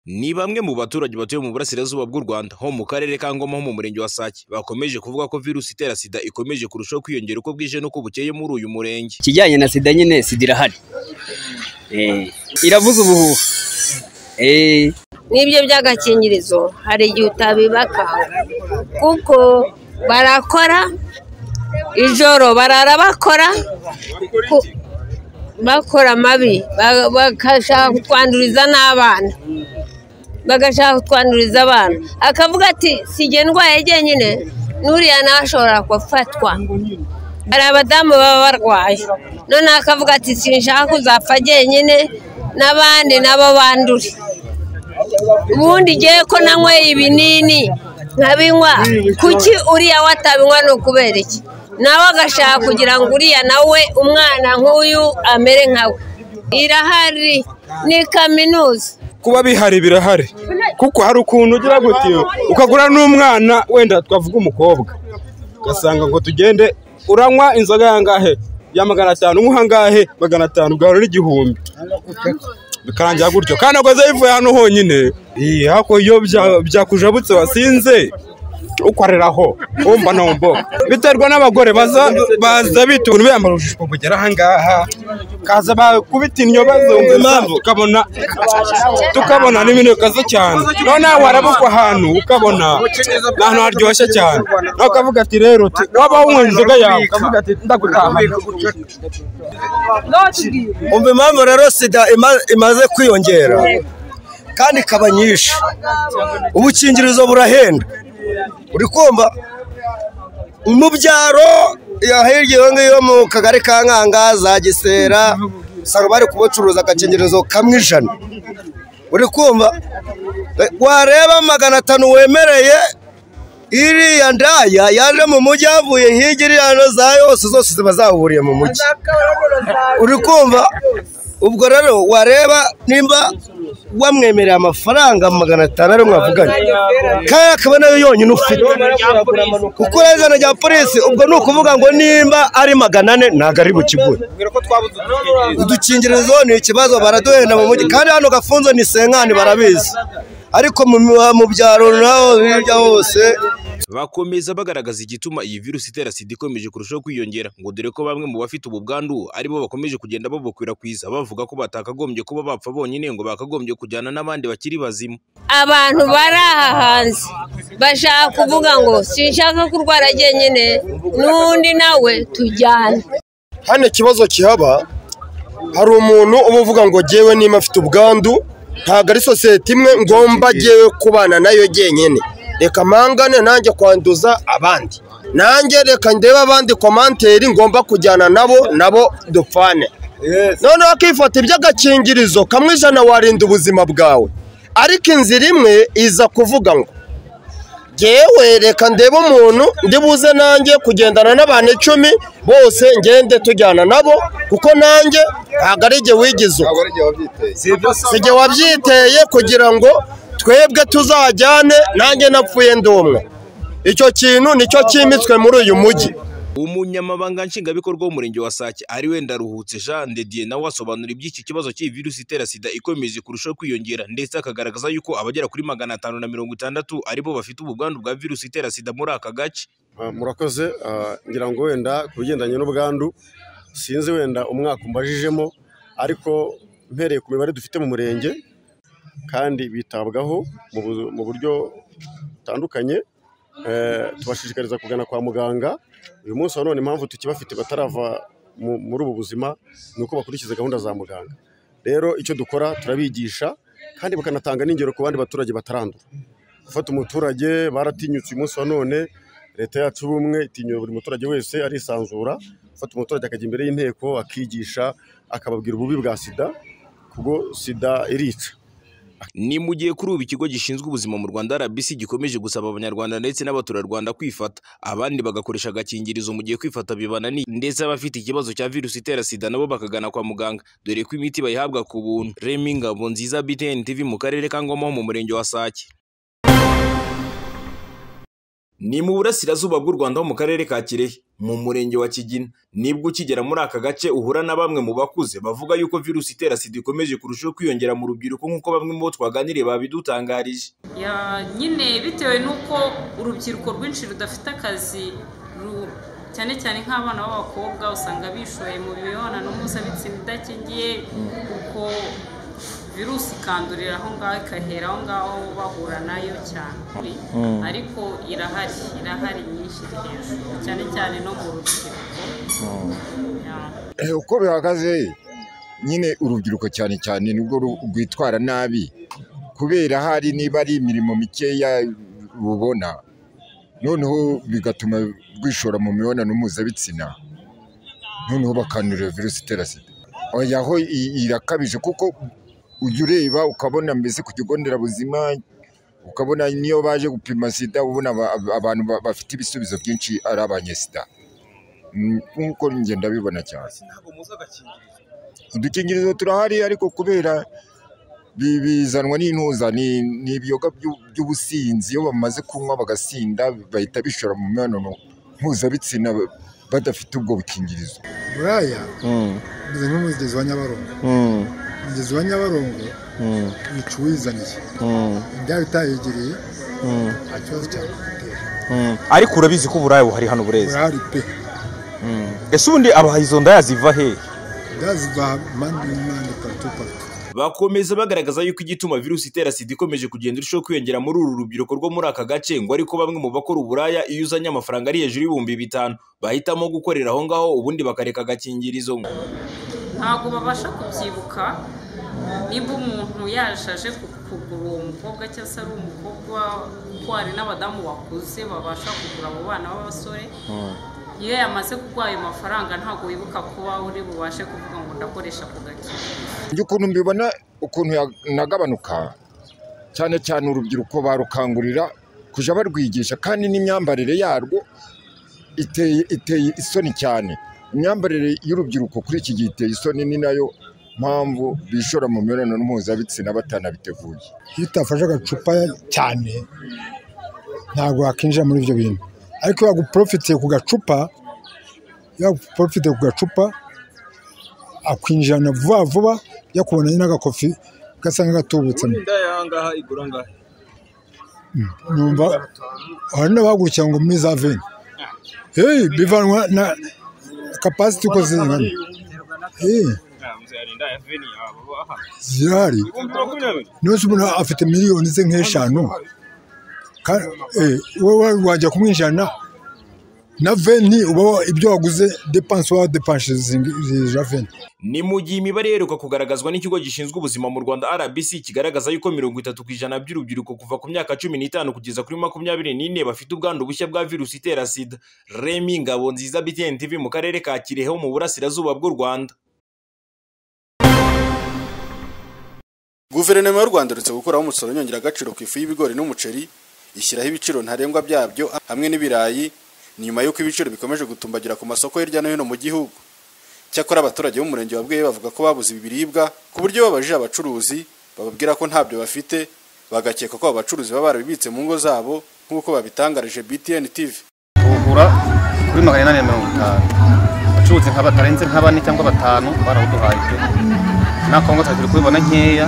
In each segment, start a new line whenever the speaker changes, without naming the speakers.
Ni bamwe mu baturage batuye mu burasirazuba bw'u Rwanda ho mu karere ka Ngoma ho mu murenge wa Sake bakomeje kuvuga ko virusi itera sida ikomeje kurushaho kwiyongera uko bwije n'uko bukeye muri uyu murenge.
ikijyanye na sida nyine sida irahari Eh, iravuza ubuhuha Eh,
n'ibyo by'agakingirizo hari igihe utabibaka kuko barakora ijoro barara bakora ku- bakora amabi ba- bagashaka kutwanduriza n'abana bagashaka kutwanduriza abana akavuga ati si jye ndwaye jyenyine n'uriya nawe ashobora gufatwa hari abadamu baba barwaye noneho akavuga ati sinshaka kuzapfa jyenyine n'abandi nabo bandure ubundi ngewe ko nanyweye ibinini nkabinywa kuki uriya we atabinywa ni ukubera iki nawe agashaka kugira ngo uriya nawe umwana nk'uyu amere nkawe irahari ni kaminuza
kuba bihari birahari kuko hari ukuntu ugira gutiyo ukagura n'umwana wenda twavuga umukobwa ugasanga ngo tugende uranywa inzoga yangahe ya magana atanu unywa angahe magana atanu ugahura n'igihumbi bikarangira gutyo kandi agoze yivuye hano honyine iyi hako iyo bya- byakujabutse wasinze ukwareraho wumva ntombo biterwa n'abagore baza baza bita ukuntu biyambara ubushushwa bugera ahangaha kaza bakubita inyo bazunguza impamvu ukabona tukabona ni ibintu bikaze cyane noneho warabukwa ahantu ukabona ni ahantu haryoshye cyane nawe ukavuga ati rero uti- waba wunyweye inzoga yawe ukavuga ati ndagutahana
umva impamvu rero sida ima- imaze kwiyongera kandi ikaba nyinshi ubukingirizo burahenda uri kumva mu byaro ya hirya iyo ngiyo mu kagari ka nkanga za gisera usanga bari kubacuruza agakingirizo kamwe ijana uri kumva wareba magana atanu wemereye iriya ndaya yaje mu mujyi yavuye hirya iriya no za yose zose ziba zahuriye mu mujyi uri kumva ubwo rero wareba nimba wamwemereye amafaranga magana atanu ariyo mwavugana kandi akaba nayo yonyine ufite kuko urabizana rya polisi ubwo ni ukuvuga ngo nimba ari magana ane ntabwo ari bukigure udukingirizo ni ikibazo baraduhenda mu mujyi kandi hano gafunzo ni senkani barabizi ariko mu mu byaro naho hirya hose
Bakomeza bagaragaza igituma iyi virusi itera sida ikomeje kurushaho kwiyongera ngo dore ko bamwe mu bafite ubu bwandu aribo bakomeje kugenda babukwirakwiza bavuga ko batakagombye kuba bapfa bonyine ngo bakagombye kujyana n'abandi bakiri bazima.
abantu bari aha hanze bashaka kuvuga ngo sinshaka kurwara jyenyine n'undi nawe tujyane
hano ikibazo kihaba hari umuntu uba uvuga ngo jyewe nimba afite ubwandu ntabwo ari sosiyete imwe ngomba jyewe kubana nayo jyenyine reka mpangane nanjye kwanduza abandi nanjye reka ndebe abandi komanteri ngomba kujyana nabo nabo dupfane noneho akifata iby'agakingirizo kamwe ijana warinda ubuzima bwawe ariko inzira imwe iza kuvuga ngo ngewe reka ndebe umuntu ndibuze nanjye kugendana n'abantu icumi bose ngende tujyana nabo kuko nanjye ntabwo ari jye wigize uko si jye wabyiteye kugira ngo twebwe tuzajyane nanjye napfuye ndi umwe icyo kintu nicyo cyimitswe muri uyu mujyi
Umunyamabanga nshingwabikorwa w'umurenge wa Sake ari we Ndaruhutse Jean de Dieu nawe asobanura iby'iki kibazo cy'iyi virusi itera sida ikomeje kurushaho kwiyongera ndetse akagaragaza yuko abagera kuri magana atanu na mirongo itandatu aribo bafite ubu bwandu bwa virusi itera sida muri aka gace.
Ah, murakoze Ah, ngira ngo wenda ku bigendanye n'ubwandu sinzi wenda umwaka umbajijemo ariko mpereye ku mibare dufite mu murenge kandi bitabwaho mu bu- mu buryo butandukanye Eh, tubashishikariza kugana kwa muganga uyu munsi wa none impamvu tukibafite batarava mu- muri ubu buzima ni uko bakurikiza gahunda za muganga rero icyo dukora turabigisha kandi bakanatanga n'ingero ku bandi baturage batarandura gufata umuturage baratinyutse uyu munsi wa none leta yacu ubumwe itinyura buri muturage wese arisanzura gufata umuturage akajya imbere y'inteko akigisha akababwira ububi bwa sida kubwo sida irica
Ni mu gihe kuri ubu ikigo gishinzwe ubuzima mu Rwanda RBC gikomeje gusaba abanyarwanda ndetse n'abaturarwanda kwifata abandi bagakoresha agakingirizo mu gihe kwifata bibananiye ndetse abafite ikibazo cya virusi itera sida nabo bakagana kwa muganga dore ko imiti bayihabwa ku buntu Remy Ngabonziza BTN TV mu karere ka Ngoma ho mu murenge wa Sake ni mu burasirazuba bw'u Rwanda ho mu karere ka Kirehe mu murenge wa Kigina nibwo ukigera muri aka gace uhura na bamwe mu bakuze bavuga yuko virusi itera sida ikomeje kurushaho kwiyongera mu rubyiruko nk'uko bamwe mu bo twaganiriye babidutangarije
Ya, nyine bitewe n'uko urubyiruko rwinshi rudafite akazi ru- cyane cyane nk'abana b'abakobwa usanga bishoye mu mibonano mpuzabitsina idakingiye kuko virusi ikandurira aho ngaho ikahera aho ngaho bahura nayo cyane ariko irahari irahari nyinshi iri hejuru cyane cyane no mu rubyiruko Ya.
Eh, uko bihagaze nyine urubyiruko cyane cyane nibwo ru- rwitwara nabi kubera hari niba ari imirimo mikeya rubona noneho bigatuma rwishora mu mibonano mpuzabitsina noneho bakandurira virusi itera sida oya ho i- irakabije kuko ujya ureba ukabona mbese ku kigo nderabuzima ukabona niyo baje gupima sida ubona aba- aba- abantu ba- bafite ibisubizo byinshi ari abanyesida Mm, nk'uko njye ndabibona cyane udukingirizo turahari ariko kubera bi- bizanwa n'intuza ni ni ibiyoga by'u- by'ubusinzi iyo bamaze kunywa bagasinda bahita bishora mu mibonano mpuzabitsina ba- badafite ubwo bukingirizo
buraya umeze nk'umugezi wa nyabarongo umugezi wa nyabarongo wica uwizaniye indaya utayegereye nta kibazo cyagutera
ariko urabizi ko uburaya buhari hano burezi
burahari pe
ese ubundi abaha izo ndaya ziva he
indaya ziva impande n'impande paratu paratu
bakomeza bagaragaza yuko igituma virusi itera sida ikomeje kugenda irushaho kwiyongera muri uru rubyiruko rwo muri aka gace ngo ariko bamwe mu bakora uburaya iyo uzanye amafaranga ari hejuru y'ibihumbi bitanu bahitamo gukorera aho ngaho ubundi bakareka agakingirizo
ntabwo babasha kubyibuka niba umuntu yaje aje ku- kugura uwo mukobwa cyangwa se ari umukobwa kuko hari n'abadamu bakuze babasha kugura abo bana b'abasore iyo yamaze kuguha ayo mafaranga ntabwo wibuka kuba uri bubashe kuvuga ngo ndakoresha ako gakino
njye ukuntu mbibona ukuntu yanagabanuka cyane cyane urubyiruko barukangurira kujya barwigisha kandi n'imyambarire yarwo iteye iteye isoni cyane imyambarire y'urubyiruko kuri iki gihe iteye isoni ni nayo mpamvu bishora mu mibonano mpuzabitsina batanabiteguye
iyo utafashe agacupa cyane ntabwo wakinjira muri ibyo bintu ariko iyo waguporofitiye ku gacupa iyo waguporofitiye ku gacupa akwinjirana vuba vuba yakubonanye n'agakofi gasa nk'agatubutse
ahangaha igura angahe
numva hari n'abahagurukira ngo muri za veni hey, bivanwa na kapasiti uko zingana hey, zirahari nose umuntu afite miliyoni ze nk'eshanu Ka- eh, wowe wajya kumwijana na veni uba wa- ibyo waguze depanse wa depanse za veni
ni mu gihe imibare iheruka kugaragazwa n'ikigo gishinzwe ubuzima mu rwanda rbc kigaragaza yuko mirongo itatu ku ijana by'urubyiruko kuva ku myaka cumi n'itanu kugeza kuri makumyabiri n'ine bafite ubwandu bushya bwa virusi itera sida remi ngabo nziza btn tv mu karere ka kirehe ho mu burasirazuba bw'u rwanda
guverinoma y'u rwanda uretse gukuraho umusoro nyongeragaciro ku ifu y'ibigori n'umuceri ishyiraho ibiciro ntarengwa byabyo hamwe n'ibirayi ni nyuma y'uko ibiciro bikomeje gutumbagira ku masoko hirya no hino mu gihugu cyakora abaturage b'umurenge wa bweyi bavuga ko babuze ibi biribwa ku buryo babajije abacuruzi bababwira ko ntabyo bafite bagakeka ko abo bacuruzi baba barabibitse mu ngo zabo nk'uko babitangarije btn tv
tugura kuri magana inani na mirongo itanu abacuruzi nka batarenze nka bane cyangwa batanu barawuduhaye pe nta kongo turi kubibona nkeya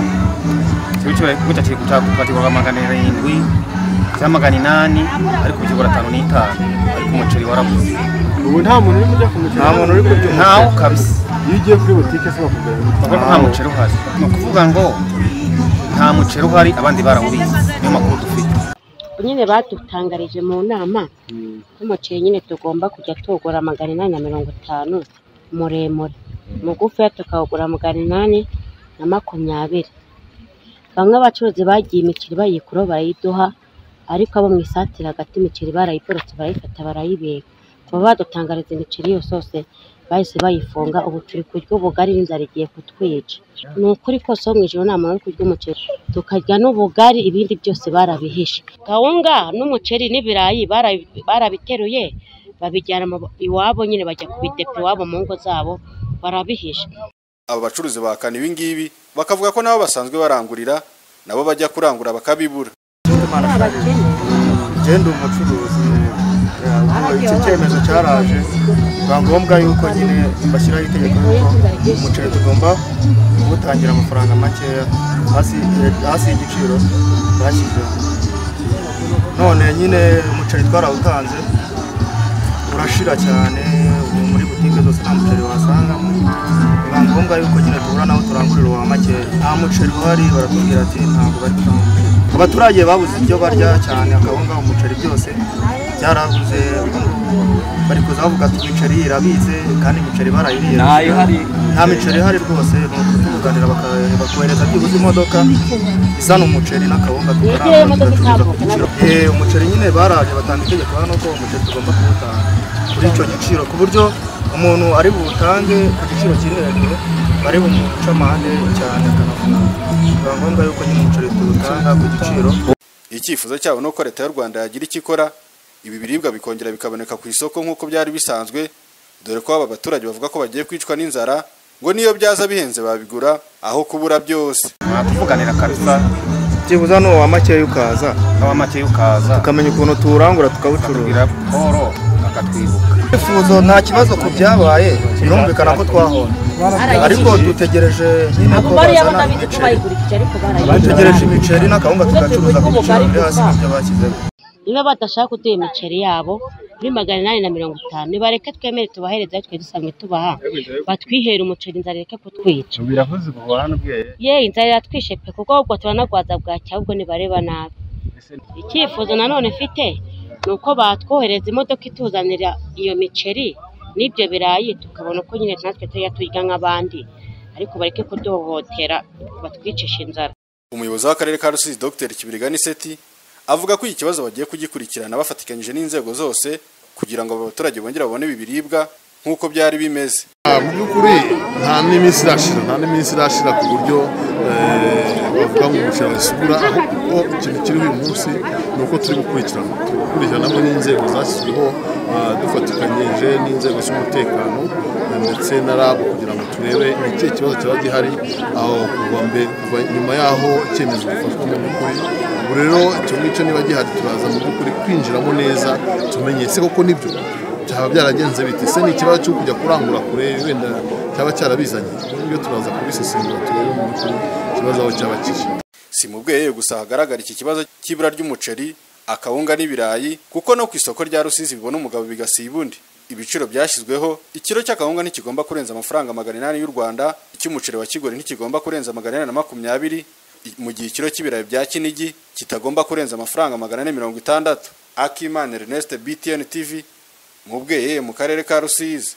gutya kiri kugura magana arindwi cyangwa magana inani ariko kigura atanu n'itanu ariko umuceri warabuze
ubu nta muntu urimo ujya ku
nta muntu uri kurya ntawo kabisa
iyo ugiye kuri butike se bakugurira
kuko nta muceri uhari ni ukuvuga ngo nta muceri uhari abandi barawubitse niyo makuru dufite
nyine badutangarije mu nama umuceri nyine tugomba kujya tuwugura magana inani na mirongo itanu muremure mugufiya tukawugura magana inani na makumyabiri bamwe abacuruzi bagiye imiceri bayikura barayiduha ariko abo mu isatira hagati imiceri barayiporotse barayifata barayibika kuba badutangariza imiceri yose yose bahise bayifunga ubu turi kurya ubugari n'inzara igiye kutwica ni ukuri kose wo mu ijoro nta muntu uri kurya umuceri tukarya n'ubugari ibindi byose barabihishe kawunga n'umuceri n'ibirayi barabi- barabiteruye babijyana mu- iwabo nyine bajya kubidepa iwabo mu ngo zabo barabihishe
aba bacuruzi bahakana ibi ngibi bakavuga ko nabo basanzwe barangurira nabo bajya kurangura bakabibura
genda umucuruzi
iki cyemezo cyaraje biba ngombwa yuko nyine bashyiraho itegeko yuko umuceri tugomba kuwutangira amafaranga makeya hasi hasi y'igiciro bashyizeho none nyine umuceri twarawutanze urashira cyane ubu muri butike zose nta muceri wasangamo biba ngombwa yuko nyine duhura nawo turangurira uwa makeya nta muceri uhari baratubwira ati ntabwo bari gutanga umuceri abaturage babuze ibyo barya cyane akawunga umuceri byose byarabuze ubu ngubu bari kuza bavuga ati imiceri irabize kandi imiceri barayiriye
Ntayo ihari.
nta miceri ihari rwose ni ukutubuganira baka- bakohereza byibuze imodoka izana umuceri n'akawunga
Yegereye
tukarangura
imodoka
tugacuruza ku
itambuka,
giciro
nabwo.
Eh, umuceri nyine baraje batanga itegeko hano ko umuceri tugomba kuwutanga kuri icyo giciro ku buryo umuntu ari buwutange ku giciro kiri hejuru bari bumuca amande cyane akanafunga biba ngombwa yuko nyine umuceri tuwutanga ku giciro
icyifuzo cyabo ni uko leta y'u rwanda yagira icyo ikora ibi biribwa bikongera bikaboneka ku isoko nk'uko byari bisanzwe dore ko aba baturage bavuga ko bagiye kwicwa n'inzara ngo niyo byaza bihenze babigura aho kubura byose
mwatuvuganira kabisa
byibuze hano uwa makeya ukaza
uwa makeya ukaza
tukamenya ukuntu tuwurangura tukawucuruza
Paul akatwibuka
ibyifuzo nta kibazo ku byabaye birumvikana ko twahomba ariko dutegereje nyine ko
Abo bariya
bazana
batabizi ko
imiceri
bayigurikije ariko
dutegereje
barayigura
imiceri n'akawunga tugacuruza ku giciro biri hasi y'ibyo bashyizeho
niba badashaka kuduha imiceri yabo kuri magana inani na mirongo itanu nibareke twemere tubahereze aho twe dusanzwe tubaha batwihere umuceri inzara ireke kutwica
biravuze ubu buhana ubwenge
ye inzara iratwishe pe kuko ahubwo turanagwaza bwacya ahubwo nibareba nabi icyifuzo nanone mfite ni uko batwohereza imodoka ituzanira iyo miceri n'ibyo birayi tukabona uko nyine natwe tujya turya nk'abandi ariko bareke kuduhohotera batwicisha inzara
umuyobozi w'akarere ka rusizi dr kibirigani seti avuga ko iki kibazo bagiye kugikurikirana bafatikanyije n'inzego zose kugira ngo aba baturage bongere babone ibi biribwa nk'uko byari bimeze
Ah, mu by'ukuri nta n'iminsi irashira nta n'iminsi irashira ku buryo eh, bavuga ngo umuceri wasukura ahubwo ikintu kiriho uyu munsi ni uko turi gukurikirana turi gukurikirana hamwe n'inzego zashyizweho ah, dufatikanyije n'inzego z'umutekano eh, ndetse na RAB kugira ngo turebe ikihe kibazo cyaba gihari aho kuva mbere kuva nyuma y'aho icyemezo gifatwa mu by'ukuri ubu rero icyo ngicyo niba gihari turaza mu by'ukuri kwinjiramo neza tumenye se koko nibyo byaba byaragenze bite se ni ikibazo cyo kujya kurangura kure wenda cyaba cyarabizanye iyo turaza kubisesengura turebe mu by'ukuri ikibazo aho cyaba kiri
si mu bweyeye gusa hagaragara iki kibazo cy'ibura ry'umuceri akawunga n'ibirayi kuko no ku isoko rya rusizi bibona umugabo bigasiba undi ibiciro byashyizweho ikiro cy'akawunga ntikigomba kurenza amafaranga magana inani y'u rwanda icy'umuceri wa kigori ntikigomba kurenza magana inani na makumyabiri i- mu gihe ikiro cy'ibirayi bya kinigi kitagomba kurenza amafaranga magana ane mirongo itandatu akimana ernest btn tv mu bweyeye mu karere ka rusizi